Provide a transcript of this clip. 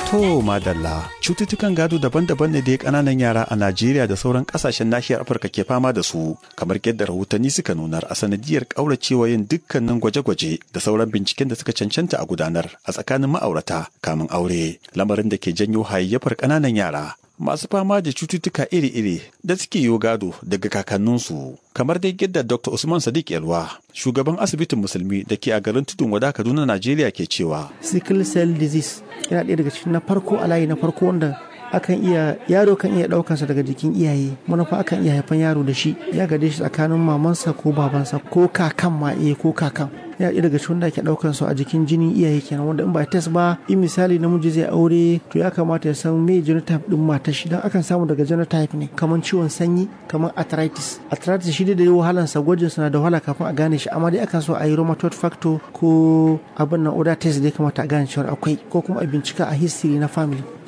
To madalla cututtukan gado daban-daban ne da ya kananan yara a Najeriya da sauran kasashen nahiyar Afirka ke fama da su kamar yadda rahotanni suka nunar a sanadiyar kauracewa yin dukkanin gwaje-gwaje da sauran binciken da suka cancanta a gudanar a tsakanin ma'aurata kamin aure lamarin da ke janyo hayayyafar kananan yara masu fama da cututtuka iri-iri da suke yi gado daga kakanninsu kamar dai yadda Dr. Usman Sadiq Yalwa shugaban asibitin musulmi da ke a garin tudun wada Kaduna Najeriya ke cewa sickle cell disease yana ɗaya daga cikin na farko a layi na farko wanda akan iya yaro kan iya ɗaukansa daga jikin iyaye manufa akan iya haifan yaro da shi ya gade shi tsakanin mamansa ko babansa ko kakan ma iya ko kakan ya ɗaya daga cikin da ake ɗaukan su a jikin jinin iyaye kenan wanda in ba test ba in misali namiji zai aure to ya kamata ya san me genotype din matar shi dan akan samu daga genotype ne kamar ciwon sanyi kamar arthritis arthritis shi da wahalan sa gwajin sa na da wahala kafin a gane shi amma dai akan so a yi rheumatoid factor ko abin nan oda test da ya kamata a gane cewa akwai ko kuma a bincika a history na family